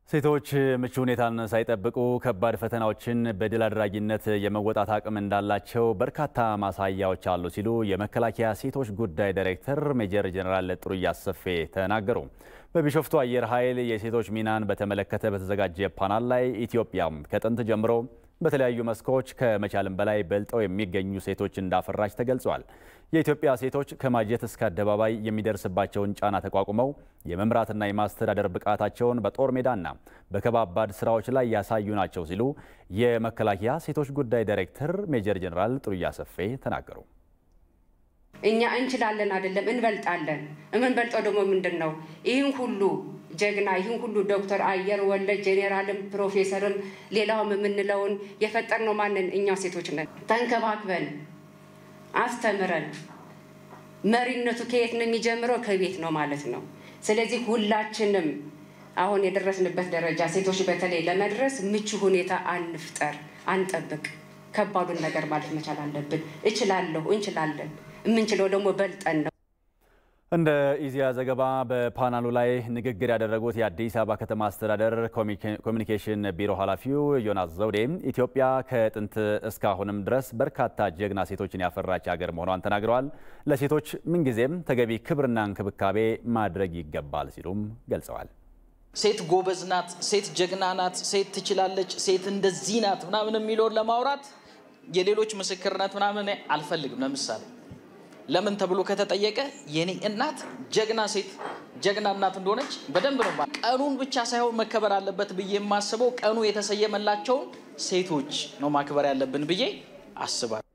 ሴቶች ምቹ ሁኔታን ሳይጠብቁ ከባድ ፈተናዎችን በድል አድራጊነት የመወጣት አቅም እንዳላቸው በርካታ ማሳያዎች አሉ ሲሉ የመከላከያ ሴቶች ጉዳይ ዳይሬክተር ሜጀር ጀነራል ጥሩያ አሰፌ ተናገሩ። በቢሾፍቱ አየር ኃይል የሴቶች ሚናን በተመለከተ በተዘጋጀ ፓናል ላይ ኢትዮጵያም ከጥንት ጀምሮ በተለያዩ መስኮች ከመቻልም በላይ በልጠው የሚገኙ ሴቶች እንዳፈራች ተገልጿል። የኢትዮጵያ ሴቶች ከማጀት እስከ አደባባይ የሚደርስባቸውን ጫና ተቋቁመው የመምራትና የማስተዳደር ብቃታቸውን በጦር ሜዳና በከባባድ ስራዎች ላይ ያሳዩ ናቸው ሲሉ የመከላከያ ሴቶች ጉዳይ ዳይሬክተር ሜጀር ጀነራል ጥሩያ አሰፌ ተናገሩ። እኛ እንችላለን አይደለም እንበልጣለን። የምንበልጠው ደግሞ ምንድን ነው? ይህን ሁሉ ጀግና ይህን ሁሉ ዶክተር አየር ወለድ ጄኔራልም ፕሮፌሰርም ሌላውም የምንለውን የፈጠርነው ማንን? እኛ ሴቶች ነን። ተንከባክበን አስተምረን መሪነቱ ከየት ነው የሚጀምረው? ከቤት ነው ማለት ነው። ስለዚህ ሁላችንም አሁን የደረስንበት ደረጃ ሴቶች በተለይ ለመድረስ ምቹ ሁኔታ አንፍጠር፣ አንጠብቅ። ከባዱን ነገር ማለት መቻል አለብን። እችላለሁ፣ እንችላለን። የምንችለው ደግሞ በልጠን ነው። እንደ ኢዜአ ዘገባ በፓናሉ ላይ ንግግር ያደረጉት የአዲስ አበባ ከተማ አስተዳደር ኮሚኒኬሽን ቢሮ ኃላፊው ዮናስ ዘውዴ ኢትዮጵያ ከጥንት እስካሁንም ድረስ በርካታ ጀግና ሴቶችን ያፈራች ሀገር መሆኗን ተናግረዋል። ለሴቶች ምንጊዜም ተገቢ ክብርና እንክብካቤ ማድረግ ይገባል ሲሉም ገልጸዋል። ሴት ጎበዝ ናት፣ ሴት ጀግና ናት፣ ሴት ትችላለች፣ ሴት እንደዚህ ናት ምናምን የሚለውን ለማውራት የሌሎች ምስክርነት ምናምን አልፈልግም። ለምሳሌ ለምን ተብሎ ከተጠየቀ የኔ እናት ጀግና ሴት ጀግና እናት እንደሆነች በደንብ ነው። ቀኑን ብቻ ሳይሆን መከበር አለበት ብዬ የማስበው ቀኑ የተሰየመላቸውን ሴቶች ነው ማክበር ያለብን ብዬ አስባለሁ።